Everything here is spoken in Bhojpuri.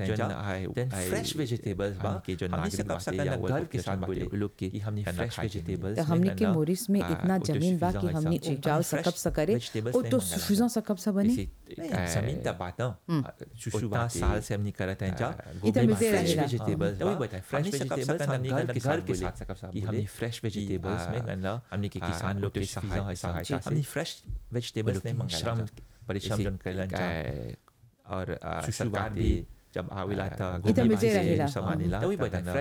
करते हैं जन जा आए- देन आए- फ्रेश वेजिटेबल्स बा हमके जो हमने नागरिक से कब बाटे सकना या वो गर्व लोग के के साथ साथ बोले बाटे, लोग के कि हमने फ्रेश फ्रेश वेजिटेबल्स तो हमने के मोरिस में इतना जमीन बा कि हमने उपजाऊ सकब सकरे ऑटो सुफिजन सकब सा बने जमीन ता बात शुशु उतना बाटे, साल से हमने करते हैं जा इतना मिलते फ्रेश रहेगा। वेजिटेबल्स तो वही बताए, fresh vegetables हमने घर घर के के घर साथ के बोले, साथ सकब सा कि बोले हमने fresh vegetables में गन्ना, हमने के आ, किसान लोग के autosuffisant सहायता सहायता से से हमने फ्रेश वेजिटेबल्स नहीं लोग मंगाया श्रम जा। परिश्रम जन कैलन जा और आ, शुशु सरकार बाटे, भी जब आवेला त ई त मिजे रहेला। समानेला तो वही त बता, गन्ना